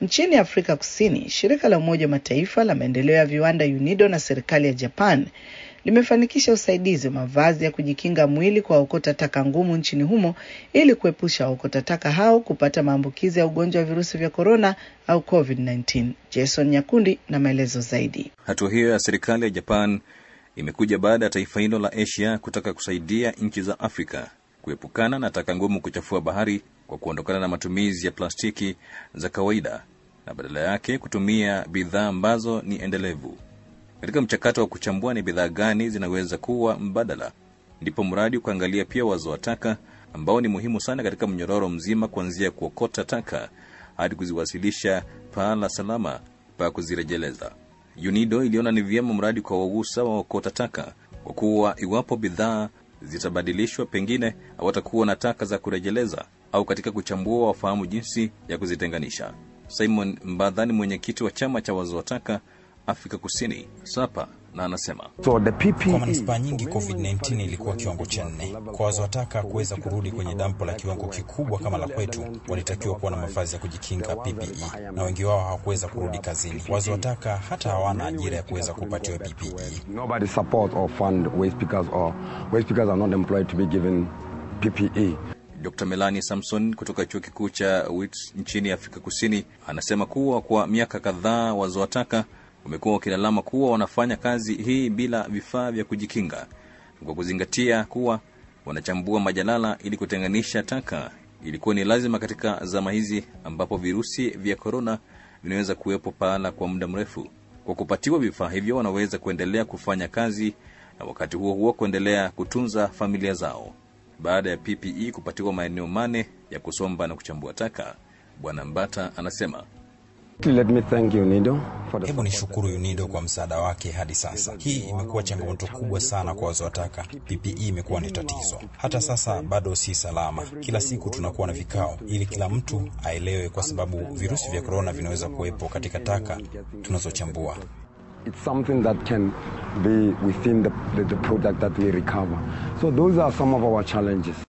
Nchini Afrika Kusini, shirika la Umoja wa Mataifa la maendeleo ya viwanda UNIDO na serikali ya Japan limefanikisha usaidizi wa mavazi ya kujikinga mwili kwa waokota taka ngumu nchini humo ili kuepusha waokota taka hao kupata maambukizi ya ugonjwa wa virusi vya korona au COVID-19. Jason Nyakundi na maelezo zaidi. Hatua hiyo ya serikali ya Japan imekuja baada ya taifa hilo la Asia kutaka kusaidia nchi za Afrika kuepukana na taka ngumu kuchafua bahari kwa kuondokana na matumizi ya plastiki za kawaida na badala yake kutumia bidhaa ambazo ni endelevu. Katika mchakato wa kuchambua ni bidhaa gani zinaweza kuwa mbadala, ndipo mradi ukaangalia pia wazo wa taka ambao ni muhimu sana katika mnyororo mzima, kuanzia kuokota taka hadi kuziwasilisha pahala salama pa kuzirejeleza. UNIDO iliona ni vyema mradi kwa wagusa waokota taka, kwa kuwa iwapo bidhaa zitabadilishwa, pengine hawatakuwa na taka za kurejeleza, au katika kuchambua wafahamu jinsi ya kuzitenganisha. Simon Mbadha ni mwenyekiti wa chama cha wazo wa taka Afrika Kusini SAPA na anasema So the PPE Kwa manispaa nyingi COVID-19 ilikuwa kiwango cha nne. Kwa wazowataka kuweza kurudi kwenye dampo la kiwango kikubwa kama la kwetu, walitakiwa kuwa na mavazi ya kujikinga PPE, na wengi wao hawakuweza kurudi kazini. Wazowataka hata hawana ajira ya kuweza kupatiwa PPE. nobody support or fund waste pickers or waste pickers are not employed to be given PPE. Dr Melanie Samson kutoka chuo kikuu cha Wits nchini Afrika Kusini anasema kuwa kwa miaka kadhaa wazowataka wamekuwa wakilalama kuwa wanafanya kazi hii bila vifaa vya kujikinga, kwa kuzingatia kuwa wanachambua majalala ili kutenganisha taka. Ilikuwa ni lazima katika zama hizi ambapo virusi vya korona vinaweza kuwepo pahala kwa muda mrefu. Kwa kupatiwa vifaa hivyo, wanaweza kuendelea kufanya kazi na wakati huo huo kuendelea kutunza familia zao. Baada ya PPE kupatiwa maeneo mane ya kusomba na kuchambua taka, Bwana Mbata anasema Let me thank you, Nido, for the Hebu nishukuru UNIDO kwa msaada wake hadi sasa. Hii imekuwa changamoto kubwa sana kwa wazowataka. PPE imekuwa ni tatizo, hata sasa bado si salama. Kila siku tunakuwa na vikao ili kila mtu aelewe, kwa sababu virusi vya korona vinaweza kuwepo katika taka tunazochambua. it's something that can be within the, the, the product that we recover. So those are some of our challenges.